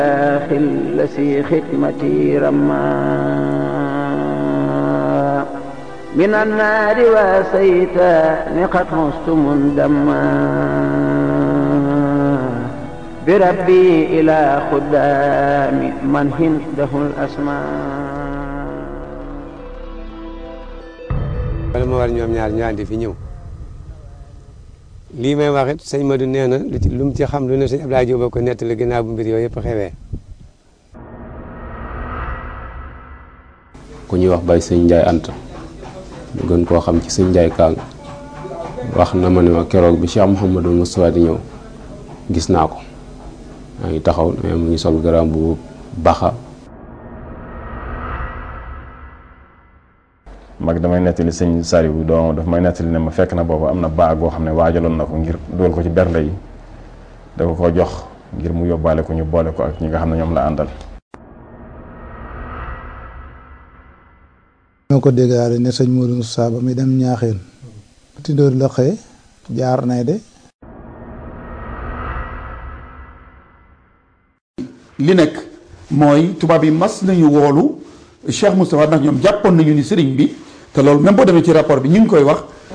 الذي ختمتي رما من النار واسيت قد مست مندما بربي إلى خدام من هنده الأسماء wala ma war ñoom ñaar ñu àndi fi ñëw lii may wax it sëñ Madou nee na lu ci lu mu ci xam lu ne sëñ Abdoulaye Diop ko nettali ginnaaw bu mbir yooyu yëpp xewee ku ñuy wax bay sëñ Njaay Anta ñu gën koo xam ci sëñ Njaay Kaang wax na ma ne ma keroog bi Cheikh Mouhamadou Moustapha di ñëw gis naa ko maa ngi taxaw mais mu ngi sol garam bu baxa mag damay nettali sëñ Saliou doomam daf may nettali ne ma fekk na boobu am na baag boo xam ne waajaloon na ko ngir dugal ko ci bernde yi da ko ko jox ngir mu yóbbaale ko ñu boole ko ak ñi nga xam ne ñoom la àndal ñoo ko déggaale ne sëñ Modou Moussa ba muy dem ñaaxeen tindóor la xëy jaar nay de li nekk mooy tubaab yi mas nañu woolu Cheikh Moustapha ndax ñoom jàppoon nañu ni sëriñ bi te loolu même boo demee ci rapport bi ñu ngi koy wax